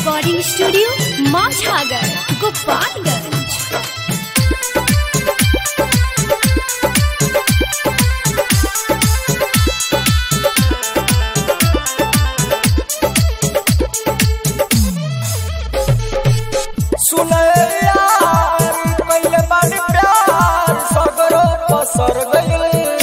recording studio माछागर Gopalganj सुने यार पहले बानी प्यार सगरो पसर गइल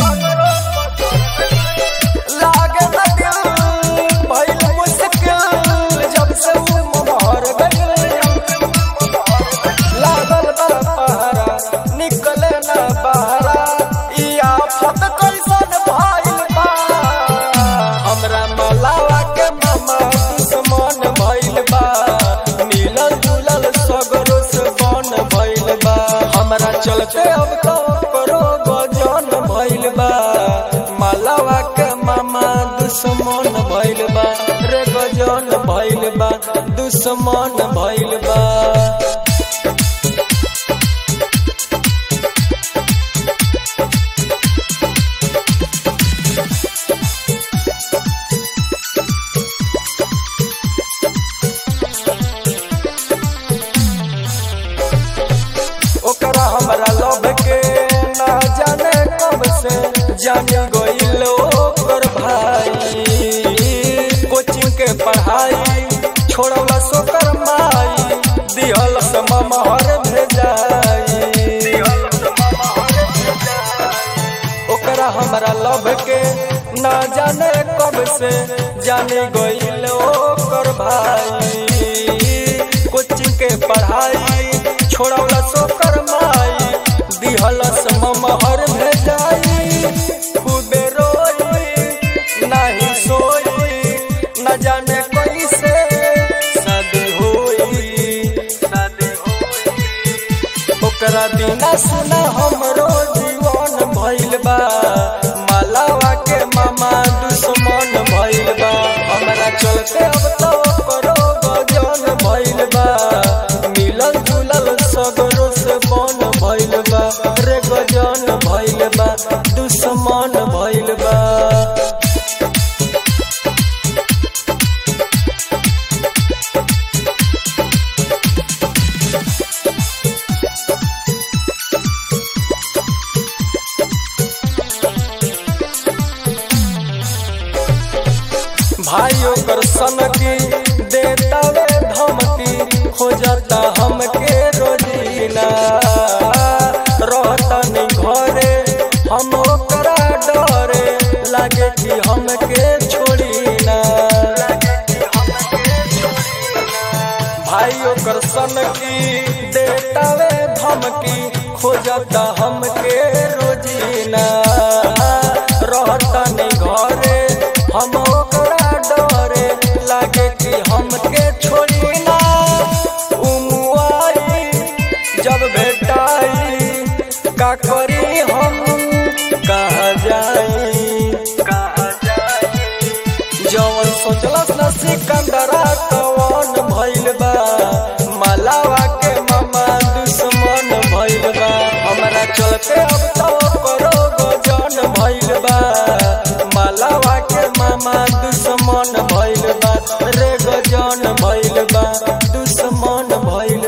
लागे न दिल भइल मुश्किल जब से वो मोहर गइल लागल बा पहरा निकले न बहरा ई आफत कैसन भइल बा हमरा मलावा के मामा दुश्मन भइल बा मिलल जुलल सगरो से बन भइल बा हमरा चलते अब तो करो गजन भइल बा मलावा के मामा दुश्मन भइल बा रे गजन भइल बा दुश्मन भइल बा ओकरा हमरा लव के ना जाने कब से जाने गइल ओकर भाई कोचिंग के पढ़ाई छोड़ला सोकर माई दिहल समहर भेजाई ओकरा हमरा लव के ना जाने कब से जाने गइल ओकर भाई कोचिंग के पढ़ाई छोड़ला सोकर माई दिहलस ममहर भेजाई खूबे रोई नाही सोई न जाने कैसे शादी होई शादी होई ओकरा बिना सुना हमरो जीवन भइल बा मालावा के मामा दुश्मन भइल बा हमरा चलते अब तो करो गजन भइल बा मिलल जुलल सगरो से बन भइल बा रे गजन भइल बा दुश्मन भइल बा भाई ओकर सनकी देतावे धमकी खोजता हमके रोजीना रहता नहीं घरे हम ओकरा डरे लागे कि हमके छोड़ी ना भाई ओकर सनकी देतावे धमकी खोजता हमके रोजीना रहता नहीं घरे हम ओकरा डरे लागे कि हमके छोड़ी ना उमुआई जब भेटाई का करी हम कहा जाई कहा जाई जवन सोचलस न सिकंदरा कवन भइल बा मलावा के मामा दुश्मन भइल बा हमरा चलते अब तो करो गजन भइल बा मलावा के मामा दुश्मन भइल बा रे गजन भइल बा दुश्मन भइल